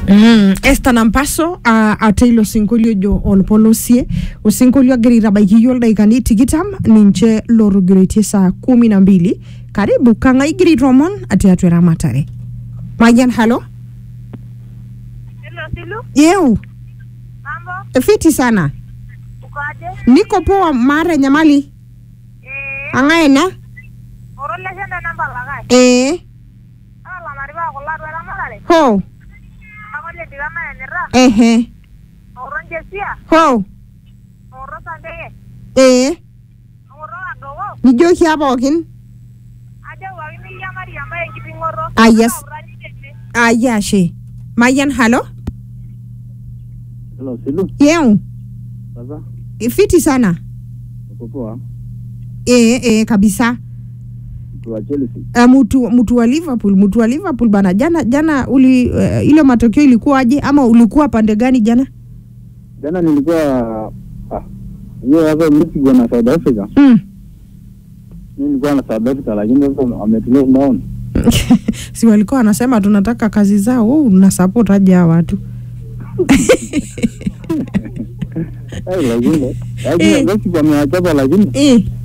Mm, Esther Nampaso uh, ate ilo sinkolio jo olpolosie osinkolio agira aitabaiki yiok ildaikani tikitam ninche lotogiroitie saa kumi na mbili karibu kang'ae igira aitoomon tiatua eramatare mayian halo Hello, Silu. yeu Mambo? fiti sana Ukoaje? niko poa maata enyamali Eh, ang'ae ena oroleshe enda namba lakai. ee Ala maripa kulo atua eramatare. ho Akole ndikana enira. ehe Oro njesia. ho Oro sandege. ee Oro adogo. nijoki pookin Ajo wakini yamari ambaye enkiping'oto. Ah, yes. Aurani tene. ayie ashe mayian halo Hello, Silu. yeu Sasa fiti sana uko poa? ee ee kabisa Mtu wa Chelsea. uh, mtu mtu wa Liverpool mtu wa Liverpool bana jana jana uli uh, ile matokeo ilikuwaje ama ulikuwa pande gani jana Jana nilikuwa ah, hiyo hapo Mexico na South Africa. mm. Mimi nilikuwa na South Africa lakini sasa wametulia down. si walikuwa wanasema tunataka kazi zao wewe una support aje hawa watu Eh, lakini Eh. lakini Mexico amewachapa lakini eh